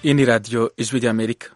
Hii ni Radio Ijwi rya Amerika.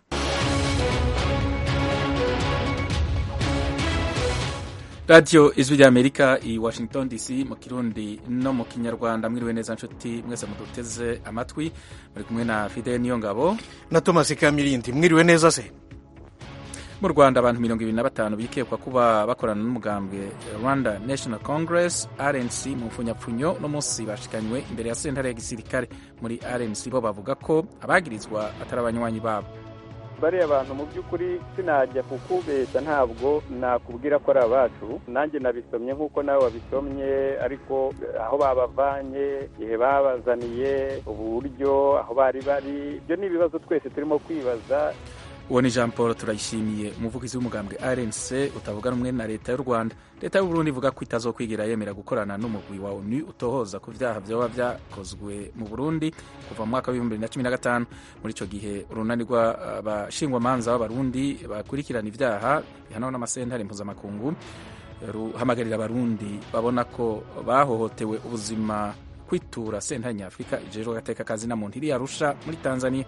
Radio Ijwi rya Amerika i Washington DC mu Kirundi no mu Kinyarwanda. Mwiriwe neza nshuti mwese muduteze amatwi, muri kumwe na Fidel Niyongabo na Thomas Kamirindi. Mwiriwe neza se mu Rwanda abantu mirongo ibiri na batanu bikekwa kuba bakorana n'umugambwe Rwanda National Congress RNC mu mfunyapfunyo no munsi bashikanywe imbere ya sentare ya gisirikare muri RNC bo bavuga ko abagirizwa atari abanywanyi babo bariya bantu mu by'ukuri sinajya kukubeshya ntabwo nakubwira ko ari abacu nanjye nabisomye nk'uko nawe wabisomye ariko aho babavanye igihe babazaniye uburyo aho bari bari ibyo ni ibibazo twese turimo kwibaza uwo ni jean paul turayishimiye umuvugizi w'umugambwe rnc utavuga rumwe na leta y'u rwanda leta y'u burundi ivuga ko itazokwigira yemera gukorana n'umugwi wa onu utohoza ku vyaha vyoba vyakozwe mu burundi kuva mu mwaka w'ibihumbi bibiri na cumi na gatanu muri ico gihe urunani rw'abashingwamanza b'abarundi bakurikirana ivyaha bihanwa n'amasentare mpuzamakungu ruhamagarira abarundi babona ko bahohotewe ubuzima kwitura sentare nyafurika ijejwe agateka kazi na muntu iri arusha muri tanzania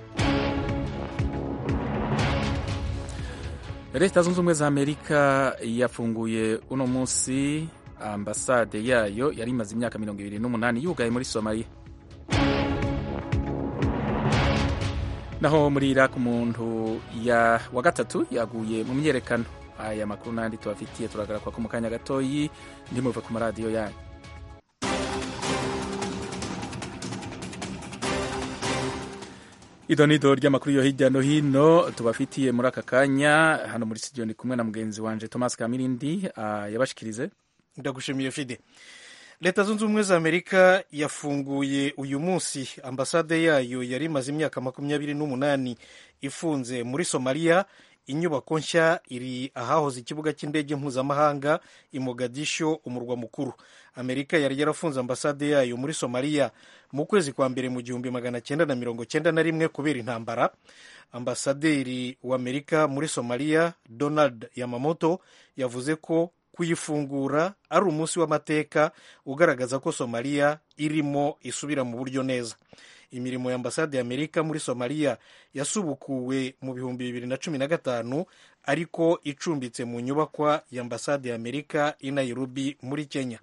leta zunze ubumwe za amerika yafunguye uno munsi ambasade yayo yari imaze imyaka mirongo ibiri n'umunani yugaye muri somaliya naho muri iraq umuntu ya wa gatatu yaguye mu myerekano aya makuru n'andi tubafitiye turagarakwa ko mu kanya gatoyi ndimuve ku maradiyo yanyu idonido ry'amakuru yo hirya no hino tubafitiye muri aka kanya hano muri studio ni kumwe na mugenzi wanje Thomas Kamirindi uh, yabashikirize ndagushimiye Fide leta zunze ubumwe za amerika yafunguye uyu munsi ambasade yayo yari imaze imyaka makumyabiri n'umunani ifunze muri somaliya inyubako nshya iri ahahoze ikibuga cy'indege mpuzamahanga i mogadisho umurwa mukuru amerika yari yarafunze ambasade yayo muri somaliya mu kwezi kwa mbere mu gihumbi magana cyenda na mirongo cyenda na rimwe kubera intambara ambasaderi w'amerika muri somaliya donald yamamoto yavuze ko kuyifungura ari umunsi w'amateka ugaragaza ko somaliya irimo isubira mu buryo neza imirimo ya ambasade ya amerika muri somaliya yasubukuwe mu bihumbi bibiri na cumi na gatanu ariko icumbitse mu nyubakwa ya ambasade ya amerika i nairobi muri kenya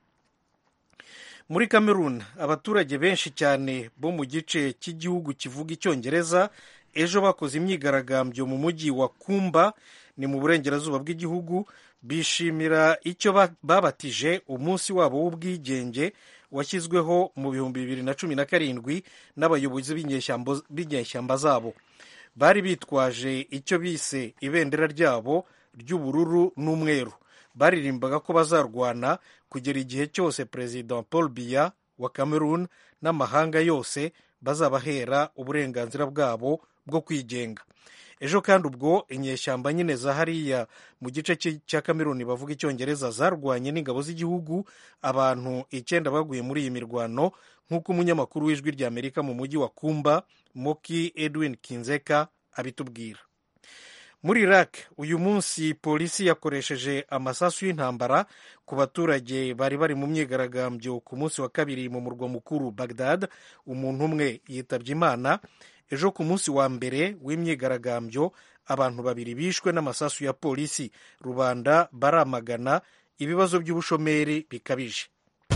muri cameroon abaturage benshi cyane bo mu gice cy'igihugu kivuga icyongereza ejo bakoze imyigaragambyo mu mujyi wa kumba ni mu burengerazuba bw'igihugu bishimira icyo babatije umunsi wabo w'ubwigenge washyizweho mu bihumbi bibiri na cumi na karindwi n'abayobozi b'inyeshyamba zabo bari bitwaje icyo bise ibendera ryabo ry'ubururu n'umweru baririmbaga ko bazarwana kugera igihe cyose perezida paul biya wa cameroon n'amahanga yose bazabahera uburenganzira bwabo bwo kwigenga ejo kandi ubwo inyeshyamba nyine za hariya mu gice cya kameruni bavuga icyongereza zarwanye n'ingabo z'igihugu abantu icyenda baguye muri iyi mirwano nk'uko umunyamakuru w'ijwi rya amerika mu mujyi wa kumba moki edwin kinzeka abitubwira muri iraq uyu munsi polisi yakoresheje amasasu y'intambara ku baturage bari bari mu myigaragambyo ku munsi wa kabiri mu murwa mukuru bagdad umuntu umwe yitabye imana ejo ku munsi wa mbere w'imyigaragambyo abantu babiri bishwe n'amasasu ya polisi rubanda baramagana ibibazo by'ubushomeri bikabije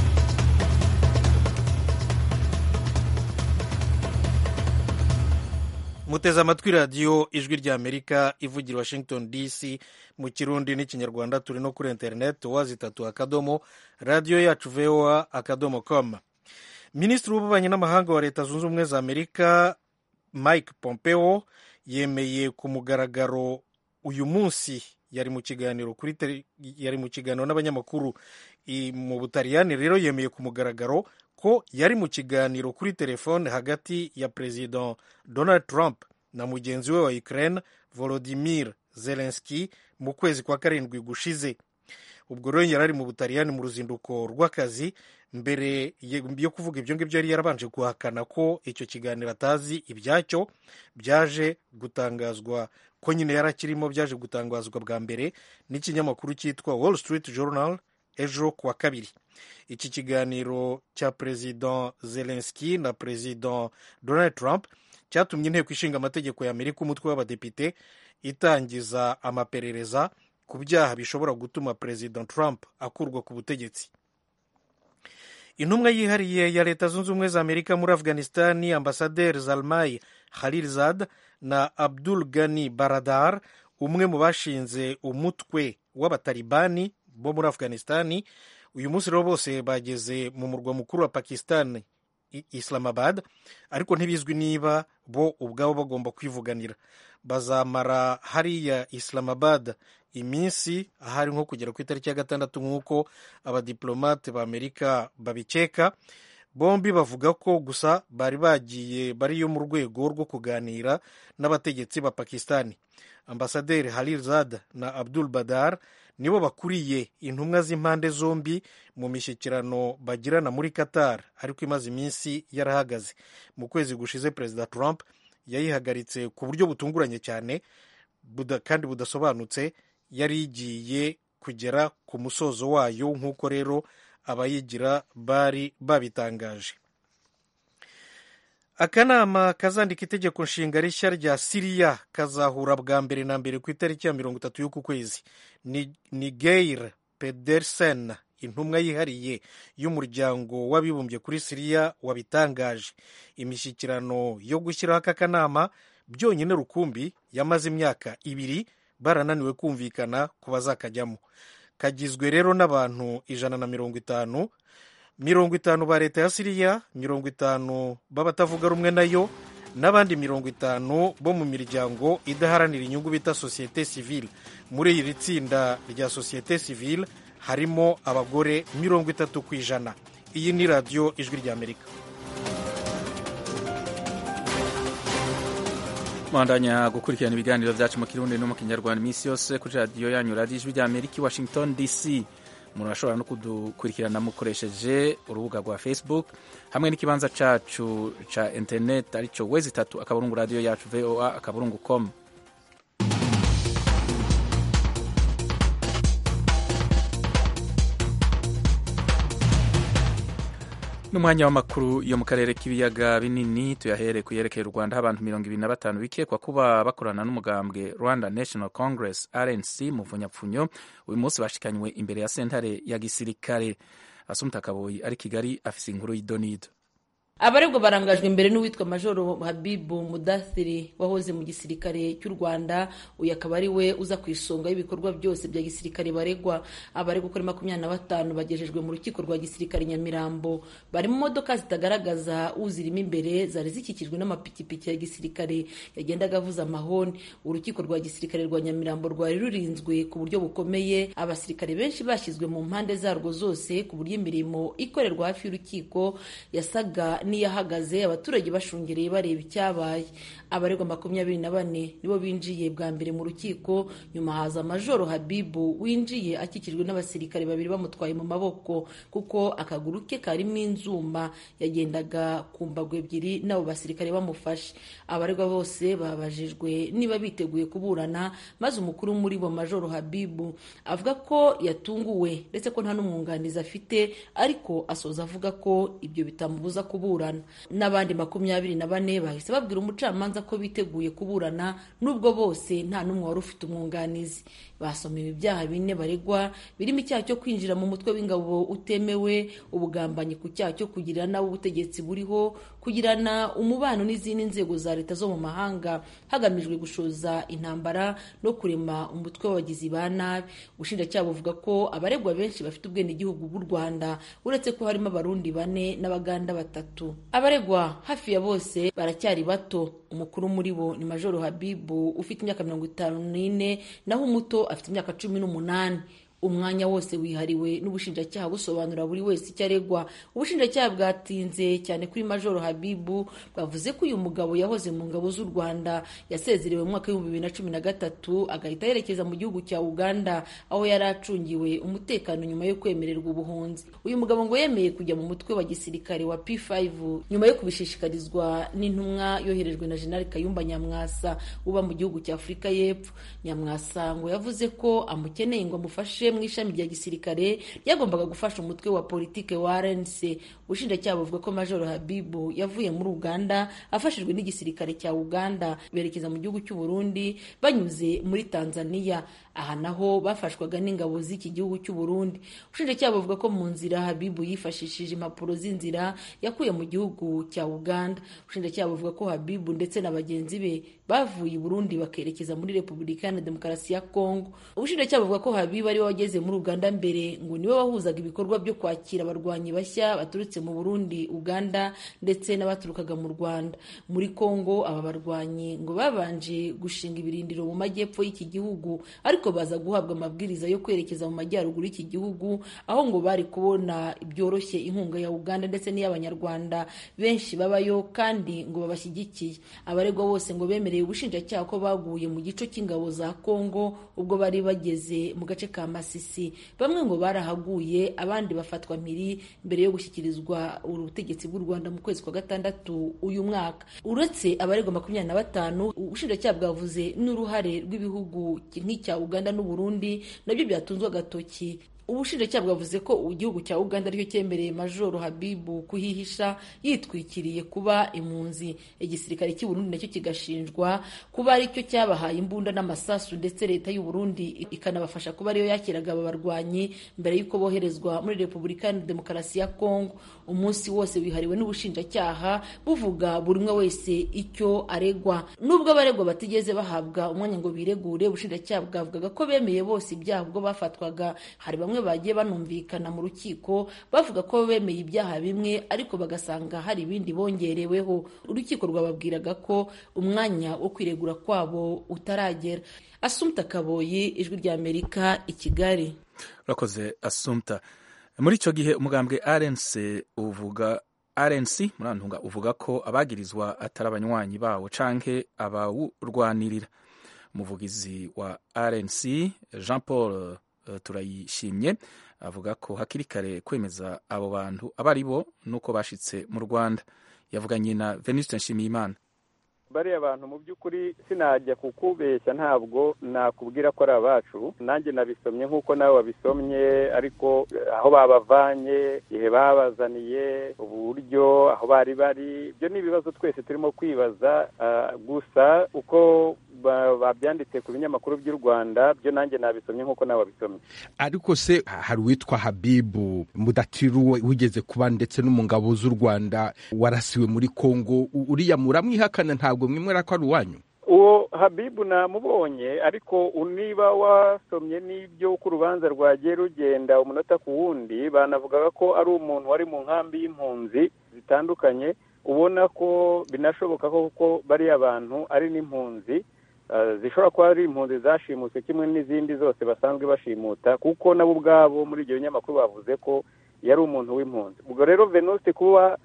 muteze amatwi radiyo ijwi rya amerika ivugira washington dc mu kirundi n'ikinyarwanda turi no kuri interineti wazi itatu akadomo radiyo yacu voa akadomo com minisitiri w'ububanyi n'amahanga wa leta zunze ubumwe za amerika mike pompeo yemeye ku mugaragaro uyu munsi yari mu kiganiro kuri yari mu kiganiro n'abanyamakuru mu butaliyani rero yemeye ku mugaragaro ko yari mu kiganiro kuri telefone hagati ya perezida donald trump na mugenzi we wa ukraine volodimir zelenski mu kwezi kwa karindwi gushize ubwo rero yari ari mu butaliyani mu ruzinduko rw'akazi mbere yo kuvuga ibyo ngibyo yari yarabanje guhakana ko icyo kiganiro atazi ibyacyo byaje gutangazwa ko nyine yari akirimo byaje gutangazwa bwa mbere n'ikinyamakuru cyitwa wall street journal ejo kuwa kabiri iki kiganiro cya perezida zelenski na perezida donald trump cyatumye inteko ishinga amategeko ya amerika umutwe w'abadepite itangiza amaperereza ku byaha bishobora gutuma perezida trump akurwa ku butegetsi intumwa yihariye ya leta zunze ubumwe za amerika muri afghanistani ambasaderi zalmai khalilzad na abdul gani baradar umwe mu bashinze umutwe w'abatalibani bo muri afghanistani uyu munsi rero bose bageze mu murwa mukuru wa pakistan islamabad ariko ntibizwi niba bo ubwabo bagomba kwivuganira bazamara hariya islamabad iminsi ahari nko kugera ku itariki ya gatandatu nk'uko abadiplomate ba amerika babikeka bombi bavuga ko gusa bari bagiye bariyo mu rwego rwo kuganira n'abategetsi ba pakistani ambasaderi halilzad na abdul badar nibo bakuriye intumwa z'impande zombi mu mishyikirano bagirana muri qatar ariko imaze iminsi yarahagaze mu kwezi gushize perezida trump yayihagaritse ku buryo butunguranye cyane buda, kandi budasobanutse yari igiye kugera ku musozo wayo nk'uko rero abayigira bari babitangaje akanama kazandika itegeko nshinga rishya rya siriya kazahura bwa mbere na mbere ku itariki ya mirongo itatu y'uku kwezi ni, ni geir pedersen intumwa yihariye y'umuryango w'abibumbye kuri siriya wabitangaje imishyikirano yo gushyiraho aka kanama byonyine rukumbi yamaze imyaka ibiri barananiwe kumvikana ku bazakajyamo kagizwe rero n'abantu ijana na mirongo itanu mirongo itanu ba leta ya siriya mirongo itanu b'abatavuga rumwe nayo n'abandi mirongo itanu bo mu miryango idaharanira inyungu bita sosiyete sivile muri iri tsinda rya sosiyete sivile harimo abagore mirongo itatu ku ijana iyi ni radiyo ijwi ry'amerika mwandanya gukurikirana ibiganiro byacu mu kirundi no mu kinyarwanda iminsi yose kuri radiyo yanyu radiyo ijwi ry'amerika i washington dc umuntu ashobora no kudukurikirana mukoresheje urubuga rwa facebook hamwe n'ikibanza cacu ca internet aricyo wezi itatu akaburungu radiyo yacu voa akaburungu com n'umwanya w'amakuru yo mu karere k'ibiyaga binini tuyahere ku yerekeye u rwanda aho abantu mirongo ibiri na batanu bikekwa kuba bakorana n'umugambwe rwanda national congress rnc mu mvunyapfunyo uyu munsi bashikanywe imbere ya sentare ya gisirikare asumta kaboyi ari kigali afise inkuru y'idonido abaregwa barangajwe imbere n'uwitwa majoro habibu mudathiri wahoze mu gisirikare cy'u rwanda uyu akaba ari we uza ku isonga y'ibikorwa byose bya gisirikare baregwa abaregwa uko ari makumyabiri na batanu bagejejwe mu rukiko rwa gisirikare nyamirambo bari mu modoka zitagaragaza uzirimo imbere zari zikikijwe n'amapikipiki ya gisirikare yagendaga avuza amahoni urukiko rwa gisirikare rwa nyamirambo rwari rurinzwe ku buryo bukomeye abasirikare benshi bashyizwe mu mpande zarwo zose ku buryo imirimo ikorerwa hafi y'urukiko yasaga n'iyahagaze abaturage bashungereye bareba icyabaye abaregwa makumyabiri na bane nibo binjiye bwa mbere mu rukiko nyuma haza majoro habibu winjiye akikijwe n'abasirikare babiri bamutwaye mu maboko kuko akaguru ke karimo inzuma yagendaga ku mbago ebyiri n'abo basirikare bamufashe abaregwa bose babajijwe niba biteguye kuburana maze umukuru muri bo majoro habibu avuga ko yatunguwe ndetse ko nta n'umwunganizi afite ariko asoza avuga ko ibyo bitamubuza kuburana n'abandi makumyabiri na bane bahise babwira umucamanza ko biteguye kuburana nubwo bose nta n'umwe wari ufite umwunganizi basomewe ibyaha bine baregwa birimo icyaha cyo kwinjira mu mutwe w'ingabo utemewe ubugambanyi ku cyaha cyo kugirira nawe ubutegetsi buriho kugirana umubano n'izindi nzego za leta zo mu mahanga hagamijwe gushoza intambara no kurema umutwe w'abagizi ba nabi ubushinjacyaha buvuga ko abaregwa benshi bafite ubwenegihugu bw'u rwanda uretse ko harimo abarundi bane n'abaganda batatu abaregwa hafi ya bose baracyari bato umukuru muri bo ni majoro habibu ufite imyaka mirongo itanu n'ine naho umuto afite imyaka cumi n'umunani umwanya wose wihariwe n'ubushinjacyaha busobanura buri wese icyo aregwa ubushinjacyaha bwatinze cyane kuri majoro habibu bwavuze ko uyu mugabo yahoze mu ngabo z'u rwanda yasezerewe mu mwaka w'ibihumbi bibiri na cumi na gatatu agahita yerekeza mu gihugu cya uganda aho yari acungiwe umutekano nyuma yo kwemererwa ubuhunzi uyu mugabo ngo yemeye kujya mu mutwe wa gisirikare wa p5 nyuma yo kubishishikarizwa n'intumwa yoherejwe na jenerali kayumba nyamwasa uba mu gihugu cya afurika y'epfo nyamwasa ngo yavuze ko amukeneye ngo amufashe rije mu ishami rya gisirikare ryagombaga gufasha umutwe wa politike wa rnc ubushinjacyaha buvuga ko majoro habibu yavuye muri uganda afashijwe n'igisirikare cya uganda berekeza mu gihugu cy'u burundi banyuze muri tanzania aha naho bafashwaga n'ingabo z'iki gihugu cy'u burundi ubushinjacyaha buvuga ko mu nzira habibu yifashishije impapuro z'inzira yakuye mu gihugu cya uganda ubushinjacyaha buvuga ko habibu ndetse na bagenzi be bavuye i burundi bakerekeza muri repubulika iharanira demokarasi ya kongo ubushinjacyaha buvuga ko habibu ariwe wageze muri uganda mbere ngo niwe wahuzaga ibikorwa byo kwakira abarwanyi bashya baturutse mu burundi uganda ndetse n'abaturukaga mu rwanda muri kongo aba barwanyi ngo babanje gushinga ibirindiro mu majyepfo y'iki gihugu ariko baza guhabwa amabwiriza yo kwerekeza mu majyaruguru y'iki gihugu aho ngo bari kubona byoroshye inkunga ya uganda ndetse n'iy'abanyarwanda benshi babayo kandi ngo babashyigikiye abaregwa bose ngo bemereye ubushinjacyaha ko baguye mu gico cy'ingabo za kongo ubwo bari bageze mu gace ka masisi bamwe ngo barahaguye abandi bafatwa mpiri mbere yo gushyikirizwa ubutegetsi bw'u rwanda mu kwezi kwa gatandatu uyu mwaka uretse abaregwa makumyabiri na batanu ubushinjacyaha bwavuze n'uruhare rw'ibihugu nk'icya uganda n'uburundi nabyo byatunzwe agatoki ubushinjacyaha bwavuze ko igihugu cya uganda aricyo cyemereye majoro habibu kuhihisha yitwikiriye kuba impunzi igisirikare cy'i burundi nacyo kigashinjwa kuba aricyo cyabahaye imbunda n'amasasu ndetse leta y'u burundi ikanabafasha kuba ariyo yakiraga aba barwanyi mbere y'uko boherezwa muri repubulika ya demokarasi ya kongo umunsi wose wihariwe n'ubushinjacyaha buvuga buri umwe wese icyo aregwa nubwo abaregwa batigeze bahabwa umwanya ngo biregure ubushinjacyaha bwavugaga ko bemeye bose ibyaha ubwo bafatwaga hari bamwe bagiye banumvikana mu rukiko bavuga ko bemeye ibyaha bimwe ariko bagasanga hari ibindi bongereweho urukiko rwababwiraga ko umwanya wo kwiregura kwabo utaragera asumta kaboyi ijwi rya amerika i kigali urakoze asumta muri icyo gihe umugambwe rnc uvuga rnc murantunga uvuga ko abagirizwa atari abanywanyi bawo canke abawurwanirira umuvugizi wa rnc jean paul turayishimye avuga ko hakiri kare kwemeza abo bantu abo ari bo nuko bashitse mu rwanda yavuganye na venuste nshimiyimana bariya bantu mu by'ukuri sinajya kukubeshya ntabwo nakubwira ko ari abacu nanjye nabisomye nk'uko nawe wabisomye ariko aho babavanye igihe babazaniye uburyo aho bari bari ibyo ni ibibazo twese turimo kwibaza gusa uko babyanditse ku binyamakuru by'u rwanda byo nanjye nabisomye nk'uko nawe wabisomye ariko se hari uwitwa habibu mudatiru wigeze kuba ndetse no mu ngabo z'u rwanda warasiwe muri kongo uriya muramwihakana ntabwo mwimwera ko ari uwanyu uwo habibu namubonye ariko niba wasomye n'ibyo uko urubanza rwagiye rugenda umunota ku wundi banavugaga ko ari umuntu wari mu nkambi y'impunzi zitandukanye ubona ko binashoboka ko bariya bantu ari n'impunzi zishobora kuba ari impunzi zashimutse kimwe n'izindi zose basanzwe bashimuta kuko nabo ubwabo muri ibyo binyamakuru bavuze ko yari umuntu w'impunzi ubwo rero venuste kuba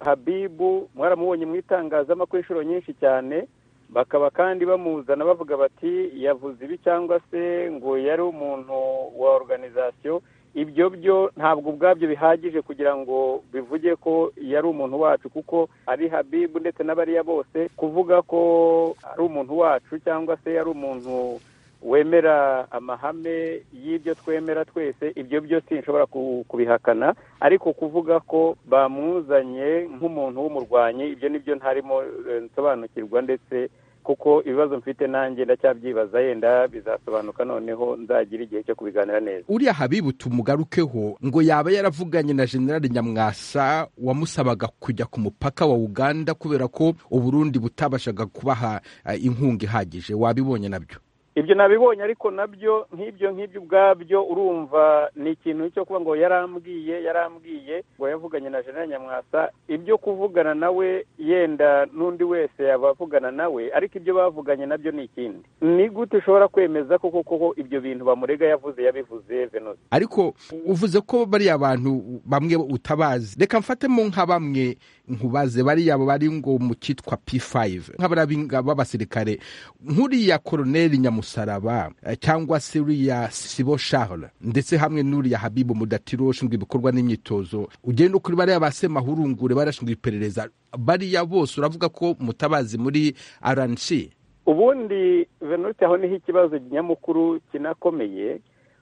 habibu mwaramubonye mu itangazamakuru inshuro nyinshi cyane bakaba kandi bamuzana bavuga bati yavuze ibi cyangwa se ngo yari umuntu wa organizasiyo ibyo byo ntabwo ubwabyo bihagije kugira ngo bivuge ko yari umuntu wacu kuko ari habibu ndetse n'abariya bose kuvuga ko ari umuntu wacu cyangwa se yari umuntu wemera amahame y'ibyo twemera twese ibyo byo sinshobora kubihakana ariko kuvuga ko bamuzanye nk'umuntu w'umurwanyi ibyo nibyo ntarimo nsobanukirwa ndetse kuko ibibazo mfite nanjye ndacyabyibaza yenda bizasobanuka noneho nzagira igihe cyo kubiganira neza uriya habibu tumugarukeho ngo yaba yaravuganye na generali nyamwasa wamusabaga kujya ku mupaka wa uganda kubera ko uburundi butabashaga kubaha inkunga ihagije wabibonye nabyo ibyo nabibonye ariko nabyo nk'ibyo nk'ibyo ubwabyo urumva ni ikintu cyo kuba ngo yarambwiye yarambwiye ngo yavuganye na jenerali nyamwasa ibyo kuvugana nawe yenda n'undi wese yaba avugana nawe ariko ibyo bavuganye nabyo ni ikindi ni gute ushobora kwemeza ko koko ibyo bintu bamurega yavuze yabivuze venusi ariko uvuze ko bariya bantu bamwe utabazi reka mfatemo nka bamwe nkubaze bariya bari ngo mu cyitwa p5 nk'abariya b'abasirikare nk'uriya koroneli nyamusaraba cyangwa se uriya sibo charles ndetse hamwe n'uriya habibu mudatiro ushinzwe ibikorwa n'imyitozo ugenda kuri bariya ba semahurungure barashinzwe iperereza bariya bose uravuga ko mutabazi muri rnc ubundi venuste aho niho ikibazo nyamukuru kinakomeye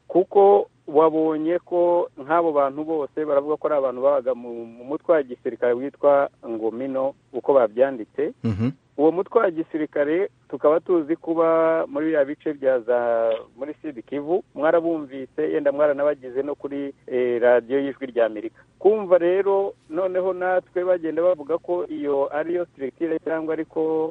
kuko wabonye ko nk'abo bantu bose baravuga ko ari abantu babaga mu mutwe wa gisirikare witwa ngomino uko babyanditse uwo mutwe wa gisirikare tukaba tuzi kuba muri biriya bice bya za muri sidi kivu mwarabumvise yenda mwaranabagize no kuri radiyo y'ijwi rya amerika kumva rero noneho natwe bagenda bavuga ko iyo ariyo sitirikire cyangwa ariko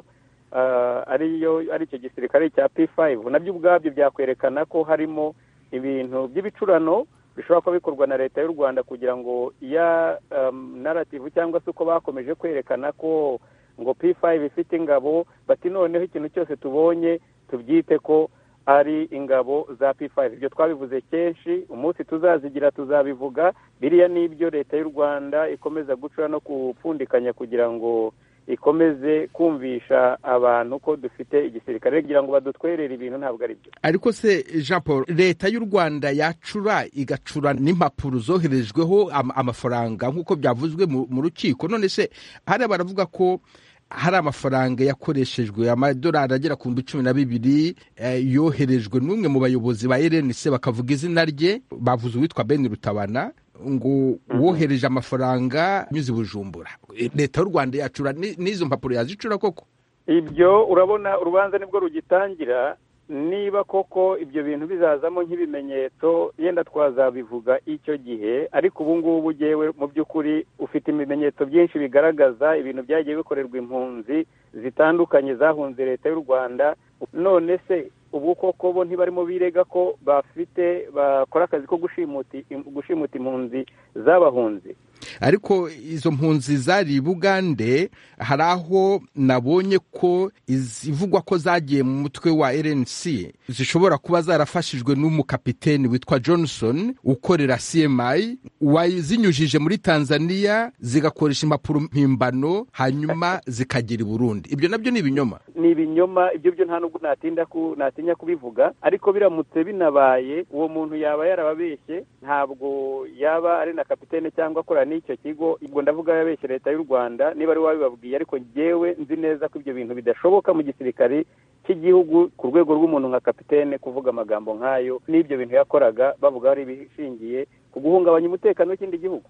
ariyo ari icyo gisirikare cya p5 nabyo ubwabyo byakwerekana ko harimo ibintu by'ibicurano bishobora kuba bikorwa na leta y'u rwanda kugira ngo iya narativu cyangwa se uko bakomeje kwerekana ko ngo p5 ifite ingabo bati noneho ikintu cyose tubonye tubyite ko ari ingabo za p5 ibyo twabivuze kenshi umunsi tuzazigira tuzabivuga biriya ni ibyo leta y'u rwanda ikomeza gucura no gupfundikanya kugira ngo ikomeze kumvisha abantu ko dufite igisirikare kugira ngo badutwerere ibintu ntabwo ari byo ariko se jean paul leta y'u rwanda yacura igacura n'impapuro zoherejweho amafaranga nk'uko byavuzwe mu rukiko none se hariya baravuga ko hari amafaranga yakoreshejwe amadolari agera ku bihumbi cumi na bibiri yoherejwe n'umwe mu bayobozi ba rnc bakavuga izina rye bavuze uwitwa ben rutabana ngo wohereje amafaranga anyuze i bujumbura leta y'u rwanda yacura n'izo mpapuro yazicura koko ibyo urabona urubanza nibwo rugitangira niba koko ibyo bintu bizazamo nk'ibimenyetso yenda twazabivuga icyo gihe ariko ubu ngubu ugewe mu by'ukuri ufite ibimenyetso byinshi bigaragaza ibintu byagiye bikorerwa impunzi zitandukanye zahunze leta y'u rwanda none se ubu koko bo ntibarimo birega ko bafite bakora akazi ko gushimuta impunzi z'abahunzi ariko izo mpunzi zari i bugande hari aho nabonye ko izivugwa ko zagiye mu mutwe wa rnc zishobora kuba zarafashijwe n'umukapiteni witwa johnson ukorera cmi wazinyujije muri tanzania zigakoresha impapuro mpimbano hanyuma zikagera i burundi ibyo nabyo ni ibinyoma ni ibinyoma ibyo byo nta nubwo natinya kubivuga ariko biramutse binabaye uwo muntu yaba yarababeshye ntabwo yaba ari na kapitene cyangwa akora n'icyo kigo ubwo ndavuga yabeshye leta y'u rwanda niba ari wabibabwiye ariko ngewe nzi neza ko ibyo bintu bidashoboka mu gisirikare cy'igihugu ku rwego rw'umuntu nka kapitene kuvuga amagambo nk'ayo n'ibyo bintu yakoraga bavuga ari ibishingiye ku guhungabanya umutekano w'ikindi gihugu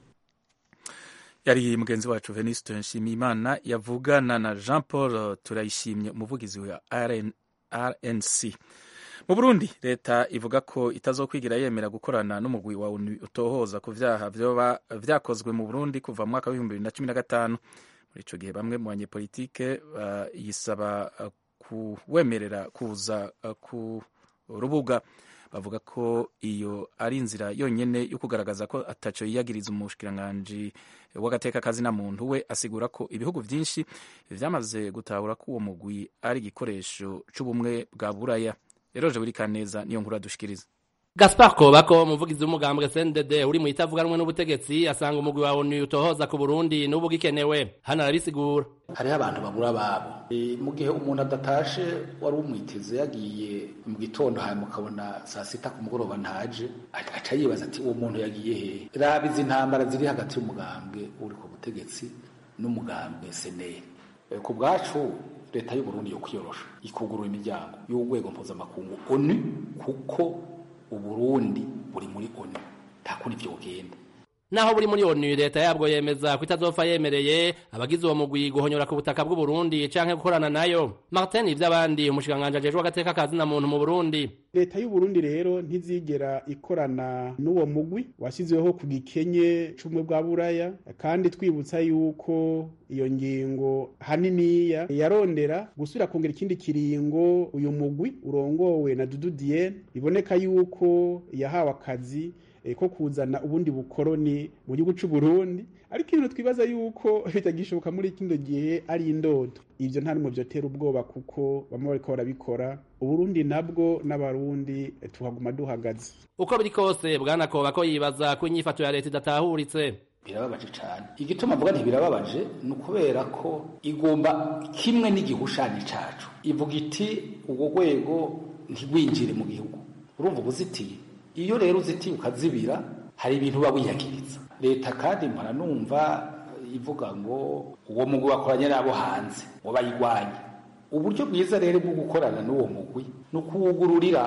yari mugenzi wacu venuste nshimiyimana yavugana na jean paul turayishimye umuvugizi wa rnc mu burundi leta ivuga ko itazokwigira yemera gukorana n'umugwi wa onu utohoza ku vyaha vyoba vyakozwe mu burundi kuva mu mwaka w'ibihumbi bibiri na cumi na gatanu muri ico gihe bamwe mu banyepolitike yisaba kuwemerera kuza ku rubuga bavuga ko iyo ari inzira yonyene yo kugaragaza ko ataco yiyagiriza umushikiranganji w'agateka kazina muntu we asigura ko ibihugu vyinshi vyamaze gutahura ko uwo mugwi ari igikoresho c'ubumwe bwa buraya eroje buri kaneza niyo nkuru adushikiriza Gaspar Kobako umuvugizi w'umugambwe CNDD uri mu itavuganwe n'ubutegetsi asanga umugwi wa ONU utohoza ku Burundi n'ubu gikenewe hano arabisigura hariho abantu babura babo e, mu gihe umuntu adatashe wari umwiteze yagiye mu gitondo hanyuma ukabona saa sita ku mugoroba ntaje aca yibaza ati uwo muntu yagiye hehe raba izi ntambara ziri hagati y'umugambwe uri ku butegetsi n'umugambwe seneri e, ku bwacu leta y'u Burundi yo kwiyorosha ikugurura imiryango y'urwego mpuzamakungu ONU kuko uburundi buri muri onu nta kundi ibyo bugenda naho buri muri onu leta yabwo yemeza ko itazopfa yemereye abagize uwo mugwi guhonyora ku butaka bw'uburundi canke gukorana nayo martin ivy'abandi umushikiranganji ajejwe agateka kazina muntu mu burundi leta y'uburundi rero ntizigera ikorana n'uwo mugwi washyizweho ku gikenye c'ubumwe bwa buraya kandi twibutsa yuko iyo ngingo haniniya yarondera gusubira kongera ikindi kiringo uyu mugwi urongowe na dudu diene biboneka yuko yahawe akazi ko kuzana ubundi bukoroni mu gihugu cy'u Burundi ariko ibintu twibaza yuko bitagishoboka muri kino gihe ari indodo ibyo nta n'umwe byotera ubwoba kuko bamwe bariko barabikora uburundi nabwo n'abarundi tuhaguma duhagaze uko biri kose bwana koba ko yibaza ko inyifato ya leta idatahuritse birababaje cyane igituma mvuga ntibirababaje ni ukubera ko igomba kimwe n'igihushanyo cacu ivuga iti urwo rwego ntigwinjire mu gihugu urumva ubuzitiye iyo rero uzitiye ukazibira hari ibintu uba wiyakiriza leta kandi mpora numva ivuga ngo uwo mugwi wakoranye n'abo hanze ngo bayigwanye uburyo bwiza rero bwo gukorana n'uwo mugwi ni ukuwugururira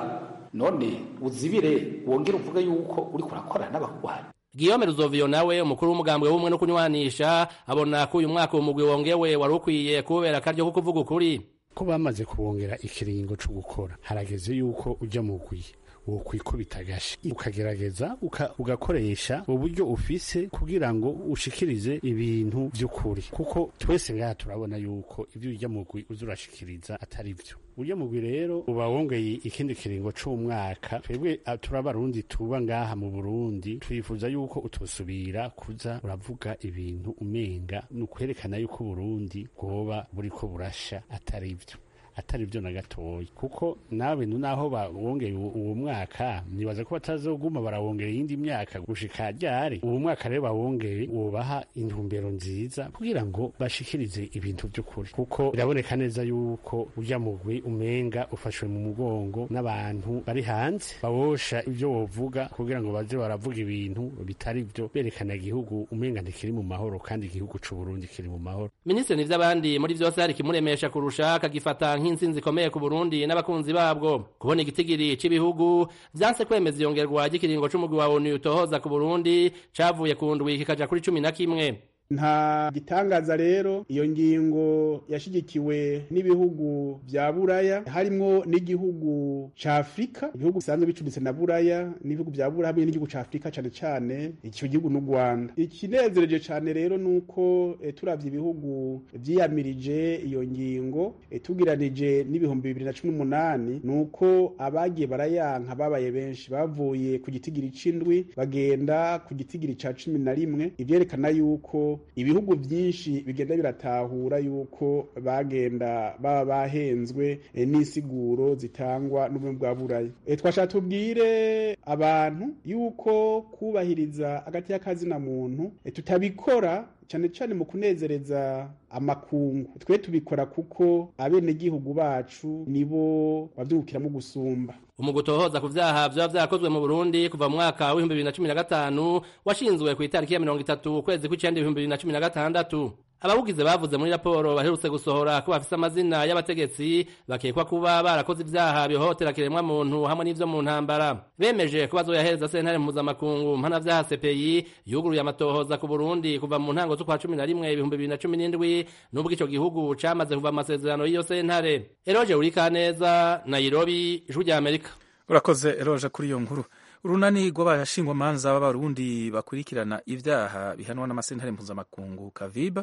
none uzibire wongere uvuge yuko uriko urakorana n'abagwanyi Guillaume Ruzovio nawe umukuru w'umugambwe w'ubumwe no kunywanisha abona ko uyu mwaka umugwi wongewe wari ukwiye kubera akaryo ko kuvuga ukuri ko bamaze kubongera ikiringo co gukora harageze yuko uja mu gwi wokwikubita agashi ukagerageza uka, ugakoresha uburyo ufise kugira ngo ushikirize ibintu vy'ukuri kuko twese ngaha turabona yuko ivyo urya mugwi uza urashikiriza atari vyo urya mugwi rero uba wongeye ikindi kiringo c'umwaka twebwe turi abarundi tuba ngaha mu burundi twifuza yuko utosubira kuza uravuga ibintu umenga ni ukwerekana yuko uburundi bwoba buriko burasha atari vyo atari byo na gatoya kuko nawe naho bawongeye uwo mwaka nibaza ko batazoguma barawongera iyindi myaka gushika ryari uwo mwaka rero bawongeye wobaha intumbero nziza kugira ngo bashikirize ibintu by'ukuri kuko biraboneka neza yuko ujya mugwi umenga ufashwe mu mugongo n'abantu bari hanze bawosha ibyo wovuga kugira ngo baze baravuga ibintu bitari byo berekana igihugu umenga ntikiri mu mahoro kandi igihugu c'u Burundi kiri mu mahoro Minisitiri n'ivy'abandi muri vyose hari kimuremesha kurusha akagifata nk'intsinzi ikomeye ku Burundi n'abakunzi babwo kubona igitigiri c'ibihugu vyanse kwemeza iyongerwa ry'ikiringo c'umugwi wa ONU utohoza ku Burundi cavuye ku ndwi kikaja kuri cumi na kimwe nta gitangaza rero iyo ngingo yashigikiwe n'ibihugu vya buraya harimwo n'igihugu ca afurika ibihugu bisanzwe bicumbitse na buraya n'ibihugu vya buraya hamwe n'igihugu ca afurika cane cane ico gihugu n'u rwanda ikinezereje cane rero nuko e, turavye ibihugu vyiyamirije iyo ngingo e, tugiranije n'ibihumbi bibiri na cumi n'umunani nuko abagiye barayanka babaye benshi bavuye ku gitigiri c'indwi bagenda ku gitigiri ca cumi na rimwe ivyerekana yuko ibihugu byinshi bigenda biratahura yuko bagenda baba bahenzwe e, n'insiguro zitangwa n'ubumwe bwa buraya e, twashaka tubwire abantu yuko kubahiriza agati y'akazina muntu e, tutabikora cyane cyane mu kunezereza amakungu twe tubikora kuko abenegihugu bacu nibo bavyungukiramo gusumba umugwi utohoza ku vyaha vyoba vyakozwe mu Burundi kuva mu mwaka w'ibihumbi bibiri na cumi na gatanu washinzwe ku itariki ya mirongo itatu ukwezi kw'icenda ibihumbi bibiri na cumi na gatandatu abawugize bavuze muri raporo baherutse gusohora ko bafise amazina y'abategetsi bakekwa kuba barakoze ivyaha bihohotera kiremwa muntu hamwe n'ivyo mu ntambara bemeje ko bazoyahereza sentare mpuzamakungu mpanavyaha CPI yuguruye amatohoza ku Burundi kuva mu ntango z'ukwa cumi na rimwe ibihumbi bibiri na cumi n'indwi n'ubwo ico gihugu camaze kuva amasezerano y'iyo sentare Eroje Urikaneza Nairobi ijwi rya Amerika urakoze Eroje kuri iyo nkuru urunani rw'abashingwamanza b'abarundi bakurikirana ivyaha bihanwa n'amasentare mpuzamakungu kaviba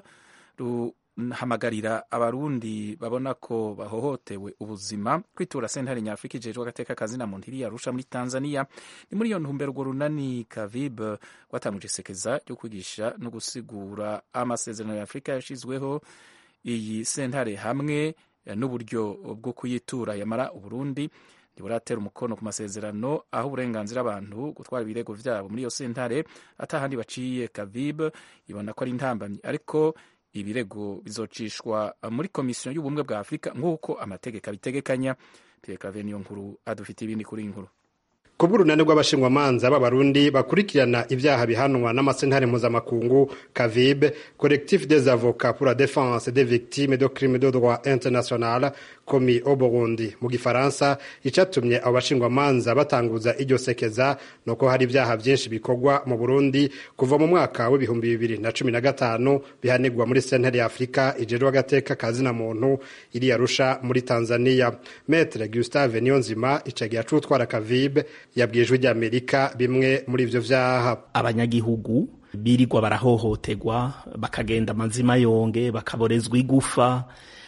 ruhamagarira abarundi babona ko bahohotewe ubuzima kwitura sentare nyafurika ijejwe agateka kazina muntu iri yarusha muri tanzania ni muri iyo ntumbero urwo runani kavib rwatanguje isekeza ryo kwigisha no gusigura amasezerano ya afurika yashizweho iyi sentare hamwe n'uburyo bwo kuyitura yamara uburundi ntiburatera umukono ku masezerano aho uburenganzira abantu gutwara ibirego vyabo muri iyo sentare atahandi baciye kavib ibona ko ari intambamyi ariko ibirego bizocishwa muri komisiyo y'ubumwe bwa afurika nk'uko amategeko abitegekanya pierre niyo nkuru adufite ibindi kuri iyi nkuru kubw'urunani rw'abashingwamanza b'abarundi bakurikirana ibyaha bihanwa n'amasentare mpuzamakungu kavibe collectif des avocats pour la défense des victimes de crimes de droit international commis au burundi mu gifaransa icatumye abo bashingwamanza batanguza iryo sekeza ni uko hari ibyaha byinshi bikorwa mu burundi kuva mu mwaka w'ibihumbi bibiri na cumi na gatanu bihanirwa muri sentare ya afurika ijejwe agateka kazina muntu iri yarusha muri tanzania metre gustave niyonzima icagiye acutwara kavibe yabwiye ijwi ry'amerika bimwe muri ivyo vyaha abanyagihugu birirwa barahohoterwa bakagenda amazima yonge bakaborezwa igufa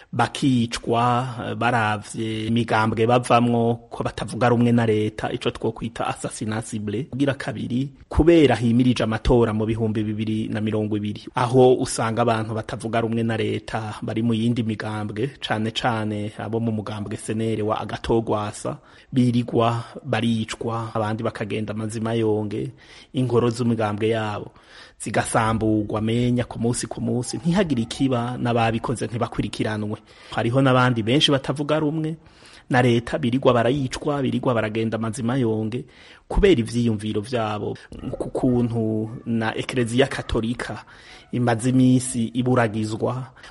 bakicwa baravye imigambwe bavamwo ko batavuga rumwe na leta ico twokwita assassinasible kugira kabiri kubera himirije amatora mu bihumbi bibiri na mirongo ibiri aho usanga abantu batavuga rumwe na leta bari mu yindi migambwe cane cane abo mu mugambwe senere wa agatogwasa birirwa baricwa abandi bakagenda amazima yonge ingoro z'imigambwe yabo zigasamburwa menya ku munsi ku munsi ntihagire ikiba n'ababikoze ntibakurikiranwe hariho n'abandi benshi batavuga rumwe na leta birirwa barayicwa birirwa baragenda amazima yonge kubera ivyiyumviro vyabo ku kuntu na ekereziya katolika imaze imisi iburagizwa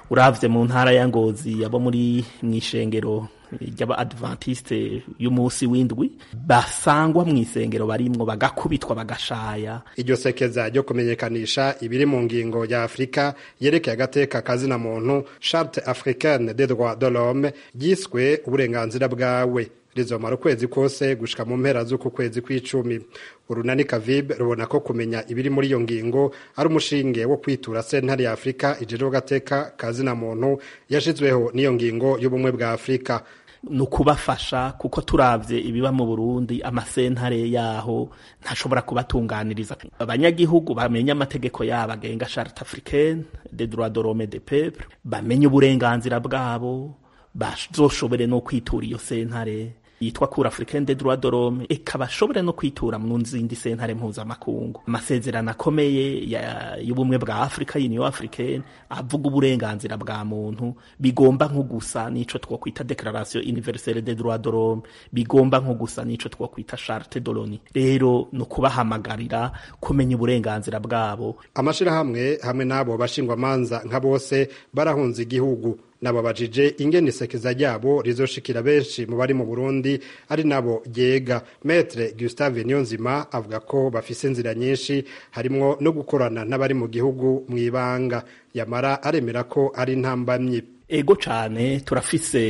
uravye mu ntara ya ngozi abo muri mw'ishengero ry'aba adventiste y'umunsi w'indwi basangwa mu isengero barimwo bagakubitwa bagashaya iryo sekeza ryo kumenyekanisha ibiri mu ngingo ya afurika yerekeye agateka kazina muntu charte africaine des droits de l'homme ryiswe uburenganzira bwawe rizomara ukwezi kose gushika mu mpera z'uku kwezi kw'icumi urunani kavibe rubona ko kumenya ibiri muri iyo ngingo ari umushinge wo kwitura sentare ya afurika ijejwe agateka kazina muntu yashizweho n'iyo ngingo y'ubumwe bwa afurika ni ukubafasha kuko turavye ibiba mu burundi amasentare yaho ntashobora kubatunganiriza abanyagihugu bamenye amategeko yabo agenga charte africaine des droits de l'homme de peuple bamenye uburenganzira bwabo bazoshobore no kwitura iyo sentare yitwa cour africaine des droits de l'homme eka bashobore no kwitura mu zindi sentare mpuzamakungu amasezerano akomeye y'ubumwe bwa afurika union africaine avuga uburenganzira bwa muntu bigomba nko gusa n'ico twokwita declaration universelle des droits de l'homme bigomba nko gusa n'ico twokwita charte de l'onu rero ni ukubahamagarira kumenya uburenganzira bwabo amashirahamwe hamwe n'abo bashingwamanza nka bose barahunze igihugu nababajije ingene isekeza ryabo rizoshikira benshi mu bari mu Burundi ari nabo ryega Maître Gustave Niyonzima avuga ko bafise inzira nyinshi harimwo no gukorana n'abari mu gihugu mu ibanga yamara aremera ko ari ntambamyi ego cane turafise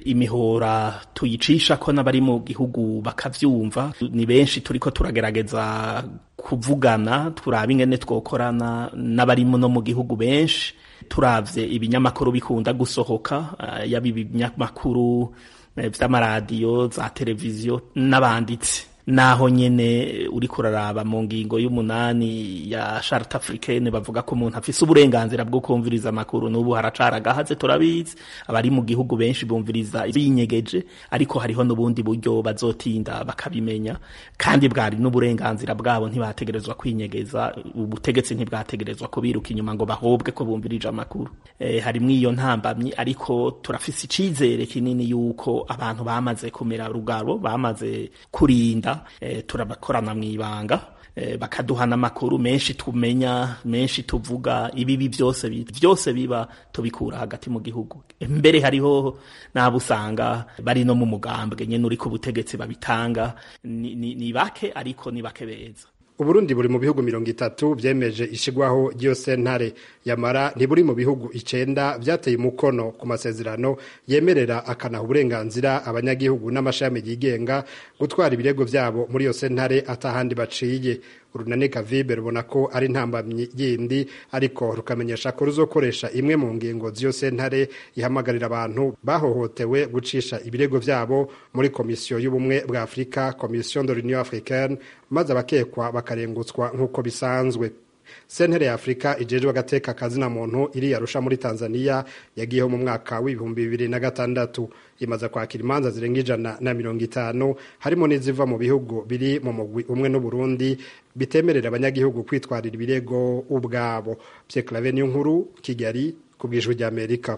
imihora tuyicisha ko n'abari mu gihugu bakavyumva ni benshi turiko turagerageza kuvugana turaba ingene twokorana n'abari no mu gihugu benshi turavye ibinyamakuru bikunda gusohoka uh, yaba ibinyamakuru vy'amaradiyo za televiziyo n'abanditsi naho nyene uriko uraraba mu ngingo y'umunani ya charte africaine bavuga ko umuntu afise uburenganzira bwo kumviriza amakuru n'ubu haracari agahaze turabizi abari mu gihugu benshi bumviriza binyegeje ariko hariho n'ubundi buryo bazotinda bakabimenya kandi bwari n'uburenganzira bwabo ntibategerezwa kwinyegeza ubutegetsi ntibwategerezwa kubiruka inyuma ngo bahobwe ko bumvirije amakuru e, harimwo iyo ntambamyi ariko turafise icizere kinini yuko abantu bamaze kumera rugaro bamaze kurinda e, turabakorana mw'ibanga e, bakaduha n'amakuru menshi tumenya menshi tuvuga ibibi byose byose biba tubikura hagati mu gihugu mbere hariho n'abo usanga bari no mu mugambwe nyene uri ku butegetsi babitanga ni, ni, ni bake ariko ni bake beza uburundi buri mu bihugu mirongo itatu vyemeje ishigwaho ry'iyo sentare yamara ntiburi mu bihugu icenda vyateye umukono ku masezerano yemerera akanaha uburenganzira abanyagihugu n'amashami yigenga gutwara ibirego vyabo muri iyo sentare atahandi baciye urunani kavibe rubona ko ari ntambamyi yindi ariko rukamenyesha ko ruzokoresha imwe mu ngingo z'iyo sentare ihamagarira abantu bahohotewe gucisha ibirego vyabo muri komisiyo y'ubumwe bwa afurika komisiyo de l'union africaine maze abakekwa bakarengutswa nk'uko bisanzwe sentere ya afurika ijejwe agateka kazina muntu iri yarusha muri tanzania yagiyeho mu mwaka w'ibihumbi bibiri na gatandatu imaze kwakira imanza zirenga ijana na mirongo itanu harimo n'iziva mu bihugu biri mu mugwi umwe n'uburundi bitemerera abanyagihugu kwitwarira ibirego ubwabo pye clave niyo nkuru kigali ku bwijwi ry'amerika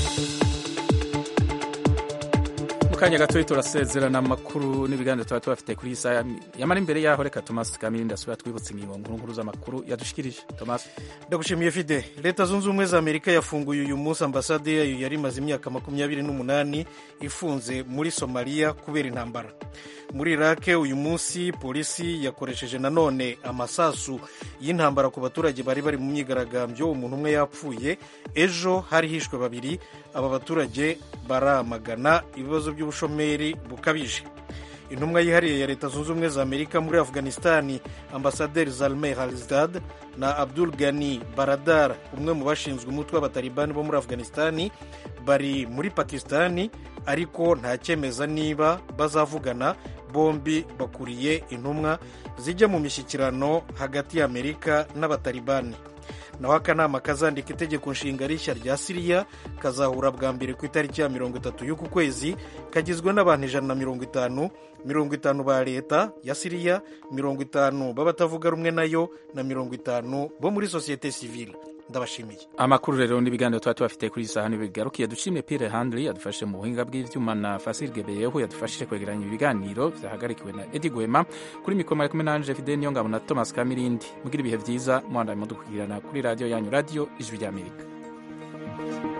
mu kanya gato turasezerana amakuru n'ibiganiro tuba tubafite kuri iyi saha yamara imbere yaho reka tomasi kamirindi asubira twibutse ingingo nkuru nkuru z'amakuru yadushikirije tomasi ndagushimiye fide leta zunze ubumwe za amerika yafunguye uyu munsi ambasade yayo yari imaze imyaka makumyabiri n'umunani ifunze muri somaliya kubera intambara muri irake uyu munsi polisi yakoresheje nanone amasasu y'intambara ku baturage bari bari mu myigaragambyo umuntu umwe yapfuye ejo hari hishwe babiri aba baturage baramagana ibibazo by'ubushomeri bukabije intumwa yihariye ya leta zunze ubumwe za amerika muri afghanistani ambasaderi zalmey halizdad na abdul gani baradar umwe mu bashinzwe umutwe w'abatalibani bo muri afghanistani bari muri pakistani ariko nta cyemeza niba bazavugana bombi bakuriye intumwa zijya mu mishyikirano hagati y'amerika n'abatalibani naho akanama kazandika itegeko nshinga rishya rya siriya kazahura bwa mbere ku itariki ya mirongo itatu y'uku kwezi kagizwe n'abantu ijana na mirongo itanu mirongo itanu ba leta ya siriya mirongo itanu b'abatavuga rumwe nayo na mirongo itanu bo muri sosiyete sivile ndabashimiye amakuru rero n'ibiganiro tuba tubafite kuri iyi saha ntibigarukiye dushimye pire handri yadufashije mu buhinga bw'ivyuma na fasil gebeyeho yadufashije kwegeranya ibiganiro vyahagarikiwe na edi gwema kuri mikoro mari kumwe nanje fide niyo ngabo na thomas kamirindi mugira ibihe vyiza muhandaye mudukugirana kuri radiyo yanyu radiyo ijwi ry'amerika